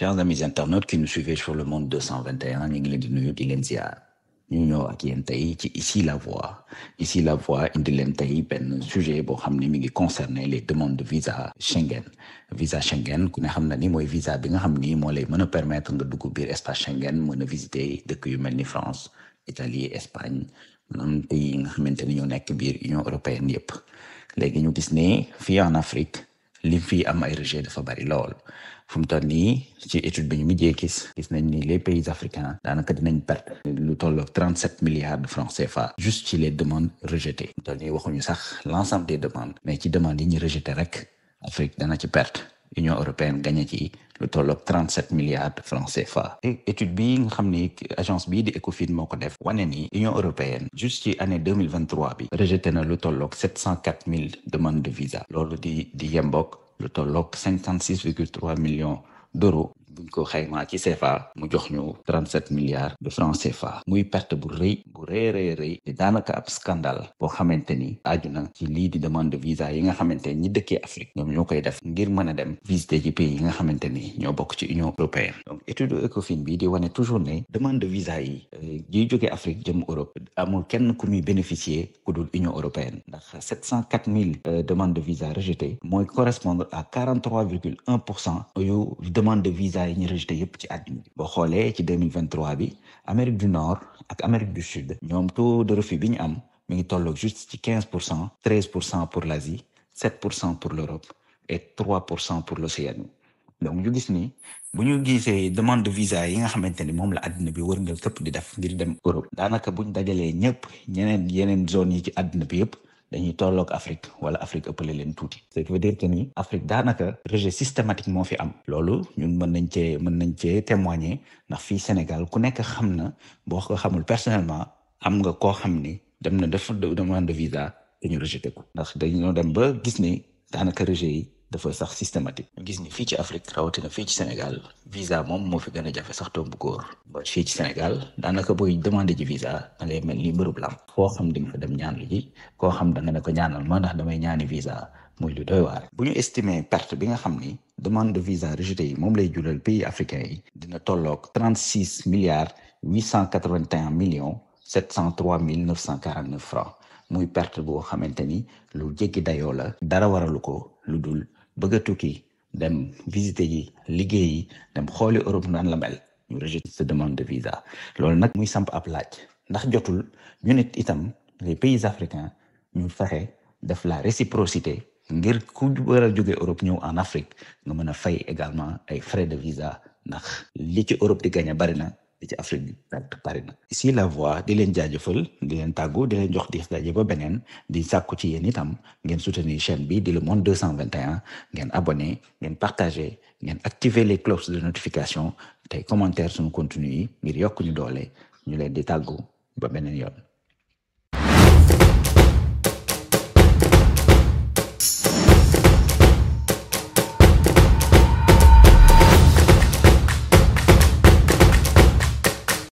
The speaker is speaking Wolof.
chers amis internautes qui nous suivez sur le monde 221 ñu ngi leen di nuyu di leen ziar ñu ñëw ak yéen tey ci ici la voix ici la voix indi leen tey benn sujet boo xam ne mi ngi concerner les demandes de visa Schengen visa Schengen ku ne xam na ni mooy visa bi nga xam ni moo lay mën a permettre nga dugg biir espace Schengen mën a visiter dëkk yu mel ni France Italie Espagne maanaam pays yi nga xamante ni ñoo nekk biir Union européenne yëpp léegi ñu gis ne fii en Afrique li fi am ay rejet dafa bari lool fu mu toll nii ci étude bi ñu mujjee gis gis nañ ni les pays africains daanaka dinañ perte lu tolloog 37 milliards de francs CFA juste ci les demandes rejetées fu mu toll nii waxuñu sax l'ensemble des demandes mais ci demandes yi ñu rejeté rek Afrique dana ci perte Union européenne gagné ci lu tolloog 37 milliards de francs CFA étude bi nga xam ni agence bii di Ecofin moo ko def wane ni Union européenne juste ci année 2023 bi rejeté na lu tolloog 704 000 demandes de visa loolu di di yemboog lu tolloog 56 virgule 3 millions d'euros buñ ko xaymaa ci CFA mu jox ñu 37 milliards de francs CFA muy perte bu rëy bu rëy rëy rëy te daanaka ab scandale boo xamante ni aju na ci lii di demande de visa yi nga xamante ni ñi dëkkee Afrique ñoom ñoo koy def ngir mën a dem visiter ci pays yi nga xamante ni ñoo bokk ci Union européenne donc étude Ecofin bi di wane toujours ne demande de visa yi yiy jógee Afrique jëm Europe amul kenn ku muy bénéficier ku dul Union européenne ndax 704 000 demandes de visa rejetées mooy correspondre à 43 virgule 1 pour cent yu demande de visa yi ñu rejeté yëpp ci àddina bi boo xoolee ci 2023 bi Amérique du Nord ak Amérique du Sud ñoom taux de refus bi ñu am mi ngi tolloog juste ci 15 pour cent 13 pour cent pour l'Asie 7 pour cent pour l'Europe et 3 pour cent pour l'Océanie donc ñu gis ni bu ñu gisee demande de visa yi nga xamante ni moom la àddina bi wërngal këpp di def ngir dem Europe daanaka buñ dajalee ñëpp ñeneen yeneen zones yi ci àddina bi yëpp dañuy tolloog Afrique wala Afrique ëppale leen tuuti ce qui veut dire que ni Afrique daanaka rejet systématique moo fi am loolu ñun mën nañ cee mën nañ cee témoigner ndax fii Sénégal ku nekk xam na boo ko xamul personnellement am nga koo xam ni dem na def demande de visa dañu rejeté ko ndax dañoo dem ba gis ni daanaka rejet yi dafa sax systématique ñu gis ni fii ci Afrique rawatina fii ci Sénégal visa moom moo fi gën a jafe sax tombu góor ba fii ci Sénégal daanaka booy demandé ci visa da ngay mel ni mbërub lam foo xam di nga fa dem ñaan lu ji koo xam da nga ne ko ñaanal ma ndax damay ñaani visa muy lu doy waar bu ñu estimer perte bi nga xam ni demande de visa rejeté yi moom lay jural pays africains yi dina tolloog 36 milliards 881 millions 703 mille 949 francs muy perte boo xamante ni lu jéggi dayoo la dara waralu ko lu dul bëgg a tukki dem visiter yi liggéey yi dem xooli Europe naan la mel ñu rejeté sa demande de visa loolu nag muy samp ab laaj ndax jotul ñu nit itam les pays africains ñu fexe def la réciprocité ngir ku war a jóge Europe ñëw en Afrique nga mën a fay également ay frais de visa ndax li ci Europe di gagné bari na li ci Afrique bi perte bari na ici la voix di leen jaajëfal di leen tàggu di leen jox di daje ba beneen di sàkku ci yéen itam ngeen soutenir chaîne bi di le monde 221 ngeen abonné ngeen partagé ngeen activer les cloches de notification tey commentaire suñu contenu yi ngir yokk ñu doole ñu leen di tàggu ba beneen yoon